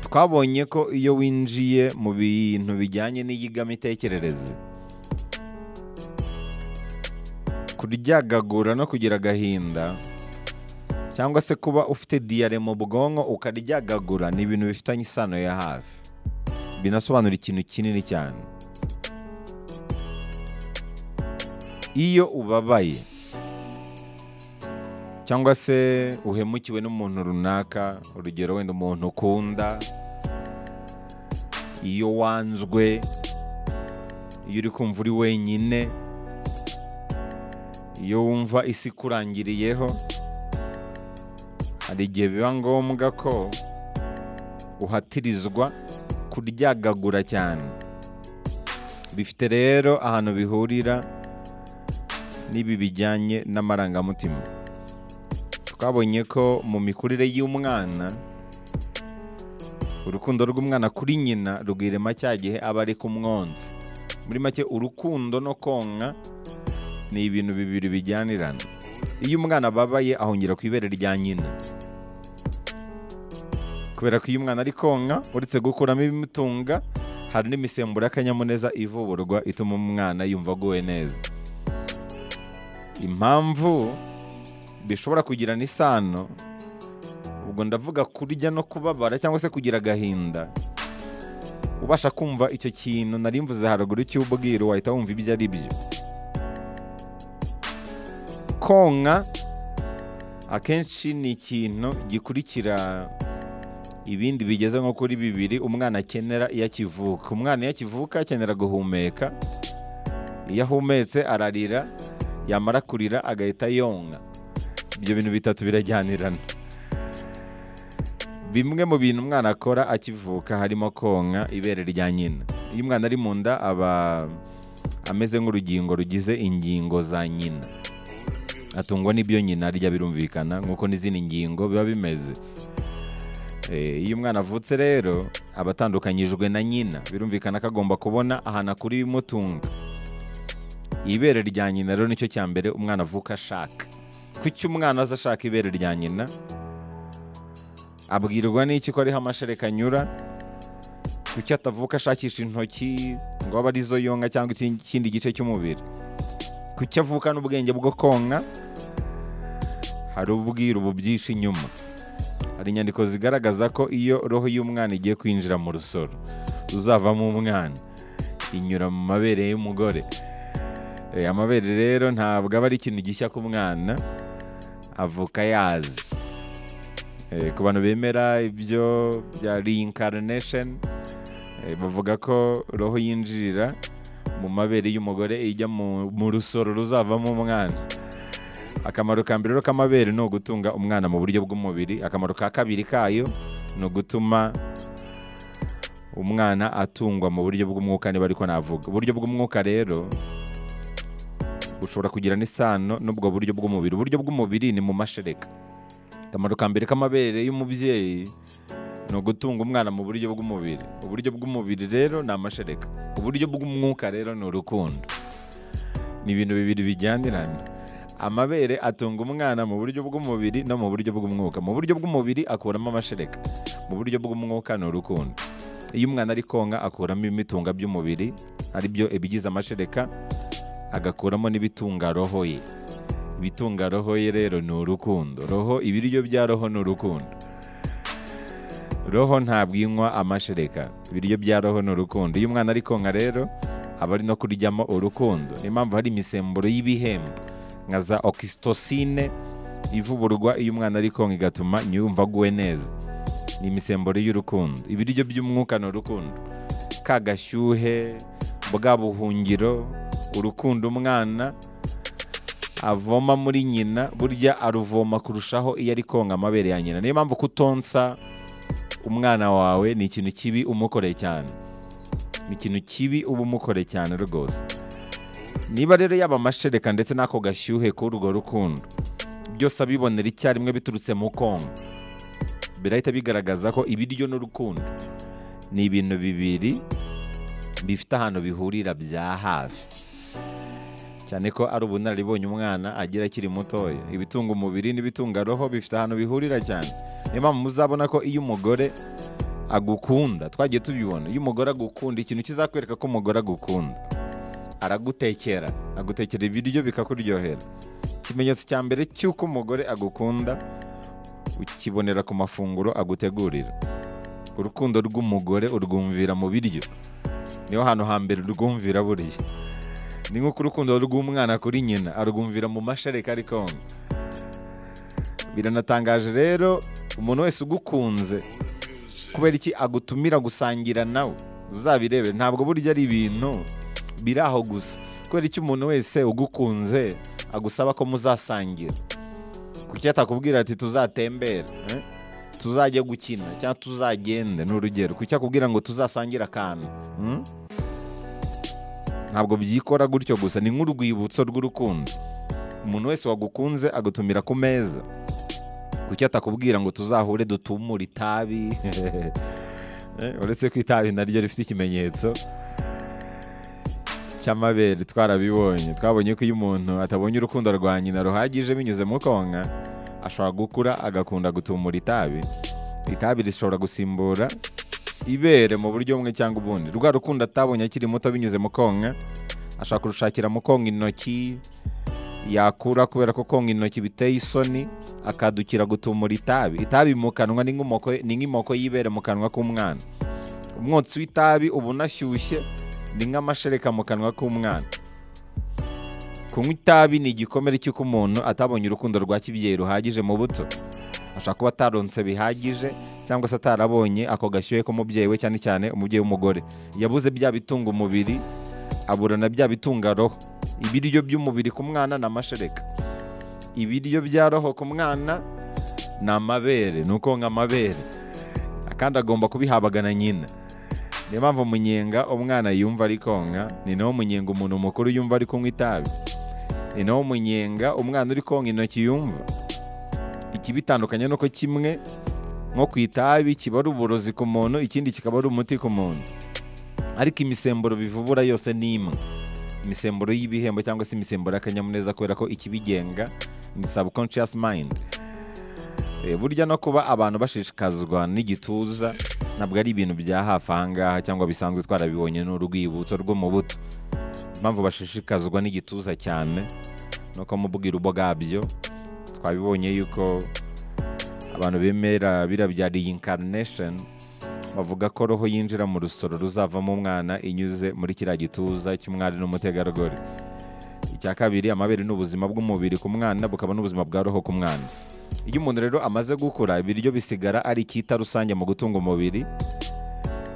twabonye ko iyo winjiye mu bintu bijyanye n'iyigamitekerereze kuryagagura no kugira agahinda cyangwa se kuba ufite diyare mu bwonko ukaryagagura ni ibintu bifitanye isano ya hafi binasobanura ikintu kinini cyane iyo ubabaye cyangwa se uhemukiwe n'umuntu runaka urugero wenda umuntu ukunda iyo wanzwe iyo uri kumva uri wenyine iyo wumva isi ikurangiriyeho hari igihe biba ngombwa ko uhatirizwa kuryagagura cyane bifite rero ahantu bihurira n'ibi bijyanye n'amarangamutima twabonye ko mu mikurire y'umwana urukundo rw'umwana kuri nyina rwirema cya gihe aba ari ku mwonsi muri make urukundo no konka ni ibintu bibiri bijyanirana iyo umwana ababaye ahongera ku ibere rya nyina kubera ko iyo umwana ari konka uretse gukuramo ibimutunga hari n'imisemburo y'akanyamuneza ivuburwa ituma umwana yumva aguwe neza impamvu bishobora kugirana isano ubwo ndavuga kurya no kubabara cyangwa se kugira agahinda ubasha kumva icyo kintu nari mvuze haruguru cy'ubwiru wahita wumva ibyo ari byo konka akenshi ni ikintu gikurikira ibindi bigeze nko kuri bibiri umwana akenera iyo akivuka umwana iyo akivuka akenera guhumeka iyo ahumetse ararira yamara kurira agahita yonka ibyo bintu bitatu birajyanirana bimwe mu bintu umwana akora akivuka harimo konka ibere rya nyina iyo umwana ari mu nda aba ameze nk'urugingo rugize ingingo za nyina atungwa n'ibyo nyina arya birumvikana nk'uko n'izindi ngingo biba bimeze iyo umwana avutse rero aba atandukanyijwe na nyina birumvikana ko agomba kubona ahantu akura ibimutunga ibere rya nyina rero nicyo cya mbere umwana avuka ashaka kuki umwana aza ashaka ibere rya nyina abwirwa n'iki ko ariho amashereka anyura kuki atavuka ashakisha intoki ngo abe arizo yonka cyangwa ikindi gice cy'umubiri kuki avuka n'ubwenge bwo konka hari ubwiru byinshi inyuma hari inyandiko zigaragaza ko iyo roho y'umwana igiye kwinjira mu rusoro uzavamo umwana inyura mu mabere y'umugore amabere rero ntabwo aba ari ikintu gishya ku mwana avuka yazi ku bantu bemera ibyo bya reincarnation bavuga ko roho yinjirira mu mabere y'umugore ijya mu rusoro ruzavamo umwana akamaro ka mbere k'amabere ni ugutunga umwana mu buryo bw'umubiri akamaro ka kabiri kayo ni ugutuma umwana atungwa mu buryo bw'umwuka niba ariko navuga uburyo bw'umwuka rero bushobora kugira n'isano n'ubwo buryo bw'umubiri uburyo bw'umubiri ni mu mashereka akamaro ka mbere k'amabere y'umubyeyi ni ugutunga umwana mu buryo bw'umubiri uburyo bw'umubiri rero ni amashereka uburyo bw'umwuka rero ni urukundo ni ibintu bibiri bijyanirana amabere atunga umwana mu buryo bw'umubiri no mu buryo bw'umwuka mu buryo bw'umubiri akuramo amashereka mu buryo bw'umwuka ni urukundo iyo umwana ari konka akuramo ibimutunga by'umubiri aribyo ibigize amashereka agakuramo n'ibitunga roho ye ibitunga roho ye rero ni urukundo roho ibiryo bya roho ni urukundo roho ntabwo inywa amashereka ibiryo bya roho ni urukundo iyo umwana ari konka rero aba ari no kuryamo urukundo niyo mpamvu hari imisemburo y'ibihembo nka za okisitosine ivuburwa iyo umwana ari konka igatuma nyumva aguwe neza ni imisemburo y'urukundo ibiryo by'umwuka ni urukundo ka gashyuhe bwa buhungiro urukundo umwana avoma muri nyina burya aruvoma kurushaho iyo ari konka amabere ya nyina niyo mpamvu kutonsa umwana wawe ni ikintu kibi umukoreye cyane ni ikintu kibi uba umukoreye cyane rwose niba rero yaba amashereka ndetse n'ako gashyuhe k'urwo rukundo byose abibonera icyarimwe biturutse mu konka birahita bigaragaza ko ibiryo n'urukundo ni ibintu bibiri bifite ahantu bihurira bya hafi cyane ko ari ubunararibonye umwana agira akiri mutoya ibitunga umubiri n'ibitunga roho bifite ahantu bihurira cyane niyo mpamvu muzabona ko iyo umugore agukunda twagiye tubibona iyo umugore agukunda ikintu kizakwereka ko umugore agukunda aragutekera agutekera ibiryo bikakuryohera ikimenyetso cya mbere cy'uko umugore agukunda ukibonera ku mafunguro agutegurira urukundo rw'umugore urwumvira mu biryo niho hantu hambere urwumvira burya ni nk'uko urukundo rw'umwana kuri nyina arwumvira mu mashereka ari konka biranatangaje rero umuntu wese ugukunze kubera iki agutumira gusangira nawe uzabirebe ntabwo burya ari ibintu biri aho gusa kubera iki umuntu wese ugukunze agusaba ko muzasangira kuki atakubwira ati tuzatembera eh? tuzajya gukina cyangwa tuzagende ni urugero kuki akubwira ngo tuzasangire akantu hmm? ntabwo byikora gutyo gusa ni nk'urwibutso rw'urukundo umuntu wese wagukunze agutumira ku meza kuki atakubwira ngo tuzahure dutumure itabi Eh, uretse ko itabi naryo rifite ikimenyetso cy'amabere twarabibonye twabonye ko iyo umuntu atabonye urukundo rwa nyina ruhagije binyuze mu konka ashobora gukura agakunda gutumura itabi itabi rishobora gusimbura ibere mu buryo bumwe cyangwa ubundi rwa rukundo atabonye akiri muto binyuze mu konka ashobora kurushakira mu konka intoki yakura kubera ko konka intoki biteye isoni akadukira gutumura itabi itabi mu kanwa ni nk'umoko- ni nk'imoko y'ibere mu kanwa k'umwana umwotsi w'itabi uba unashyushye ni nk'amashereka mu kanwa k'umwana kunywa itabi ni igikomere cy'uko umuntu atabonye urukundo rwa kibyeyi ruhagije mu buto ashobora kuba ataronse bihagije cyangwa se atarabonye ako gashyuhe k'umubyeyi we cyane cyane umubyeyi w'umugore yabuze bya bitunga umubiri abura na bya bitunga roho ibiryo by'umubiri ku mwana ni amashereka ibiryo bya roho ku mwana ni amabere ni uko amabere kandi agomba kubihabwaga na nyina niyo mpamvu umunyenga umwana yumva ari konka ni nawo munyenga umuntu mukuru yumva ari kunywa itabi ni nawo munyenga umwana uri konka intoki yumva ikibitandukanye nuko kimwe nko ku itabi kiba ari uburozi ku muntu ikindi kikaba ari umuti ku muntu ariko imisemburo bivubura yose ni imwe imisemburo y'ibihembo cyangwa se imisemburo y'akanyamuneza kubera ko ikibigenga ni subconscious mind Eh, burya no kuba abantu bashishikazwa n'igituza ntabwo ari ibintu bya hafi ahangaha cyangwa bisanzwe twarabibonye ni urwibutso rwo mu buto impamvu bashishikazwa n'igituza cyane nuko mubwira ubwabyo twabibonye yuko abantu bemera bira bya reincarnation bavuga ko roho yinjira mu rusoro ruzavamo umwana inyuze muri kiriya gituza cy'umwari n'umutegarugori icya kabiri amabere ni ubuzima bw'umubiri ku mwana bukaba n'ubuzima bwa roho ku mwana iyo umuntu rero amaze gukura ibiryo bisigara ari icyita rusange mu gutunga umubiri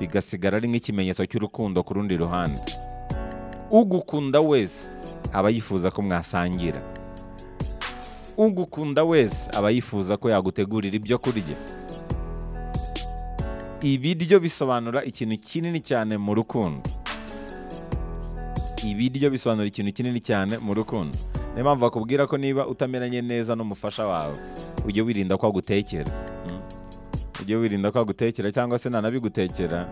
bigasigara ari nk'ikimenyetso cy'urukundo ku rundi ruhande ugukunda wese aba yifuza ko mwasangira ugukunda wese aba yifuza ko yagutegurira ibyo kurya ibiryo bisobanura ikintu kinini cyane mu rukundo ibiryo bisobanura ikintu kinini cyane mu rukundo niyo mpamvu bakubwira ko niba utameranye neza n'umufasha wawe ujye wirinda ko agutekera Mm. ujye wirinda ko agutekera cyangwa se nanabigutekera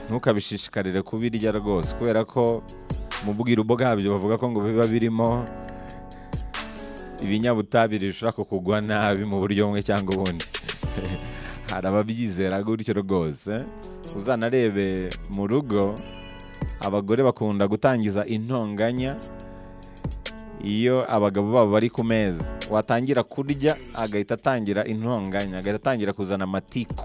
ntukabishishikarire kubirya rwose kubera ko mu bwiru bwabyo bavuga ko ngo biba birimo ibinyabutabire bishobora kukugwa nabi mu buryo bumwe cyangwa ubundi hari ababyizera gutyo rwose uzanarebe mu rugo abagore bakunda gutangiza intonganya iyo abagabo babo bari ku meza watangira kurya agahita atangira intonganya agahita atangira kuzana amatiku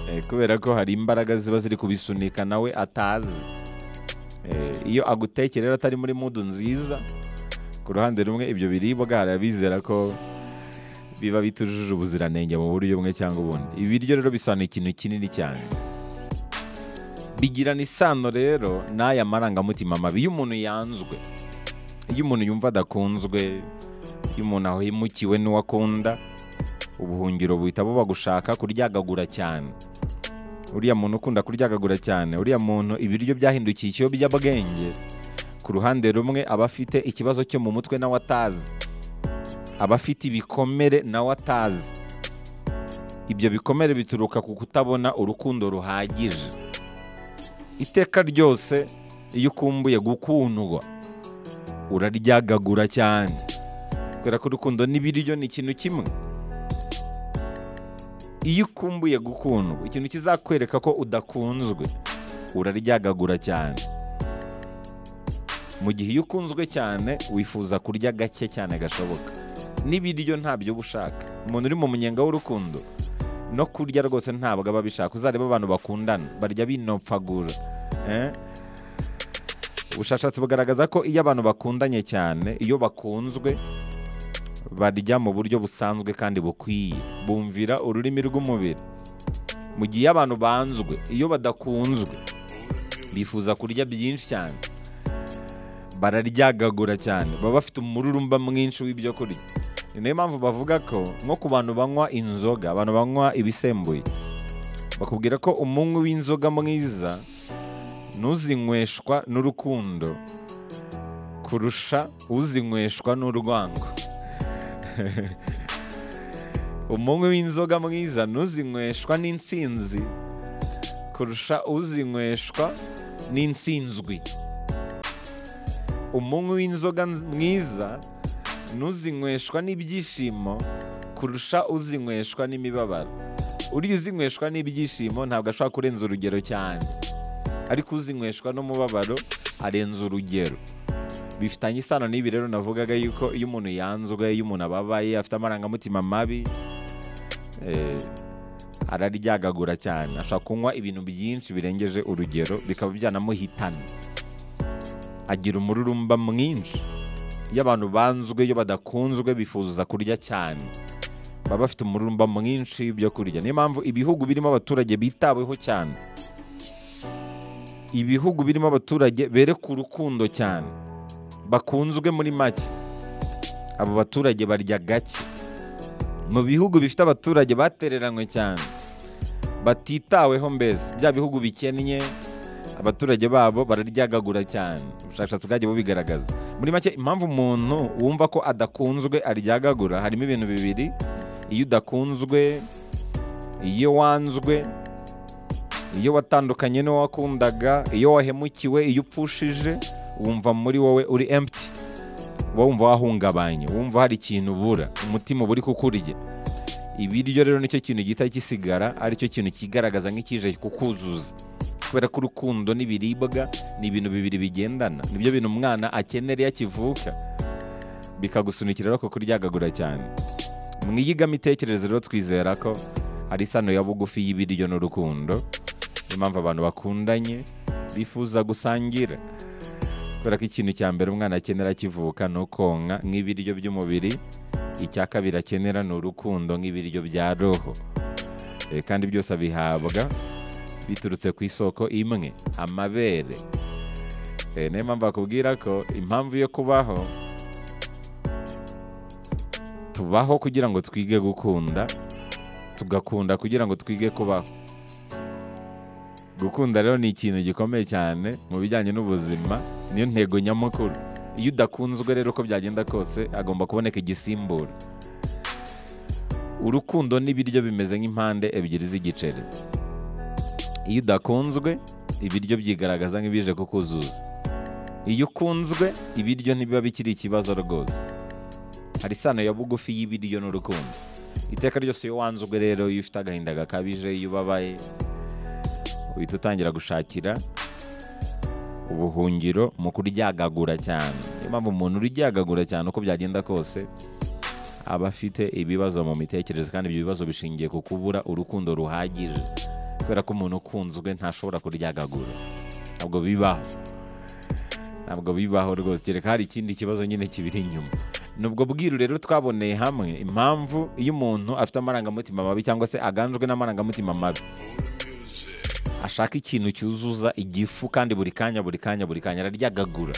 Eh, kubera ko hari imbaraga ziba ziri kubisunika nawe atazi Eh, iyo agutekera rero atari muri mudu nziza ku ruhande rumwe ibyo biribwa hari abizera ko biba bitujuje ubuziranenge mu buryo bumwe cyangwa ubundi ibiryo rero bisobanura ikintu kinini cyane bigirana isano rero n'aya marangamutima mabi iyo umuntu yanzwe iyo umuntu yumva adakunzwe iyo umuntu ahemukiwe n'uwo akunda ubuhungiro buhita buba gushaka kuryagagura cyane uriya muntu ukunda kuryagagura cyane uriya muntu ibiryo byahindukiye ikiyobyabwenge ku ruhande rumwe aba afite ikibazo cyo mu mutwe nawe atazi aba afite ibikomere nawe atazi ibyo bikomere bituruka ku kutabona urukundo ruhagije iteka ryose iyo ukumbuye gukundwa uraryagagura cyane kubera ko urukundo n'ibiryo ni ikintu kimwe iyo ukumbuye gukundwa ikintu kizakwereka ko udakunzwe uraryagagura cyane mu gihe iyo ukunzwe cyane wifuza kurya gake cyane gashoboka n'ibiryo ntabyo uba ushaka umuntu uri mu munyenga w'urukundo no kurya rwose ntabwo aba abishaka uzareba abantu bakundana barya binopfagura eh? ubushakashatsi bugaragaza ko iyo abantu bakundanye cyane iyo bakunzwe barya mu buryo busanzwe kandi bukwiye bumvira ururimi rw'umubiri mu gihe iyo abantu banzwe iyo badakunzwe bifuza kurya byinshi cyane bararyagagura cyane baba bafite umururumba mwinshi w'ibyo kurya ni nayo mpamvu bavuga ko nko ku bantu banywa inzoga abantu banywa ibisembuye bakubwira ko umunywi w'inzoga mwiza ntuzinyweshwa n'urukundo kurusha uzinyweshwa n'urwango umunywi w'inzoga mwiza ntuzinyweshwa n'insinzi kurusha uzinyweshwa n'insinzwi umunywi w'inzoga nz- mwiza ntuzinyweshwa n'ibyishimo kurusha uzinyweshwa n'imibabaro uriya uzinyweshwa n'ibyishimo ntabwo ashobora kurenza urugero cyane ariko uzinyweshwa n'umubabaro arenza urugero bifitanye isano n'ibi rero navugaga yuko iyo umuntu yanzwe iyo umuntu ababaye afite amarangamutima mabi eh, araryagagura cyane ashobora kunywa ibintu byinshi birengeje urugero bikaba byanamuhitana agira umururumba mwinshi iyo abantu banzwe iyo badakunzwe bifuza kurya cyane baba bafite umururumba mwinshi w'ibyo kurya niyo mpamvu ibihugu birimo abaturage bitaweho cyane ibihugu birimo abaturage bereka urukundo cyane bakunzwe muri make abo baturage barya gake mu bihugu bifite abaturage batereranywe cyane batitaweho mbese bya bihugu bikennye abaturage babo bararyagagura cyane ubushakashatsi bwagiye bubigaragaza muri make impamvu umuntu wumva ko adakunzwe aryagagura harimo ibintu bibiri iyo udakunzwe iyo wanzwe iyo watandukanye n'uwo wakundaga iyo wahemukiwe iyo upfushije wumva muri wowe uri empty wowe wumva wahungabanye wumva hari ikintu ubura umutima uba uri kukurya ibiryo rero nicyo kintu gihita gisigara aricyo kintu kigaragaza nk'ikije kukuzuza kubera ko urukundo n'ibiribwa ni ibintu bibiri bigendana nibyo bintu umwana akenera iyo akivuka bikagusunikira ariko kuryagagura cyane mwiyigamo-itekerezo rero twizera ko hari isano ya bugufi y'ibiryo n'urukundo niyo mpamvu abantu bakundanye bifuza gusangira kubera ko ikintu cya mbere umwana akenera akivuka ni ukonka nk'ibiryo by'umubiri icya kabiri akenera ni urukundo nk'ibiryo bya roho Eh, kandi byose abihabwa biturutse ku isoko imwe amabere Eh, niyo mpamvu bakubwira ko impamvu yo kubaho tubaho kugira ngo twige gukunda tugakunda kugira ngo twige kubaho gukunda rero ni ikintu gikomeye cyane mu bijyanye n'ubuzima niyo ntego nyamukuru iyo udakunzwe rero uko byagenda kose hagomba kuboneka igisimbura urukundo n'ibiryo bimeze nk'impande ebyiri z'igiceri iyo udakunzwe ibiryo byigaragaza nk'ibije kukuzuza iyo ukunzwe ibiryo ntibiba bikiri ikibazo rwose hari isano ya bugufi y'ibiryo n'urukundo iteka ryose iyo wanzwe rero iyo ufite agahinda gakabije iyo ubabaye uhita utangira gushakira ubuhungiro mu kuryagagura cyane niyo mpamvu umuntu uryagagura cyane uko byagenda kose aba afite ibibazo mu mitekerereze kandi ibyo bibazo bishingiye ku kubura urukundo ruhagije kubera ko umuntu ukunzwe ntashobora kuryagagura ntabwo bibaho ntabwo bibaho rwose kereka hari ikindi kibazo nyine kibiri inyuma ni ubwo bwiru rero twaboneye hamwe impamvu iyo umuntu afite amarangamutima mabi cyangwa se aganjwe n'amarangamutima mabi ashaka ikintu cyuzuza igifu kandi buri kanya buri kanya buri kanya araryagagura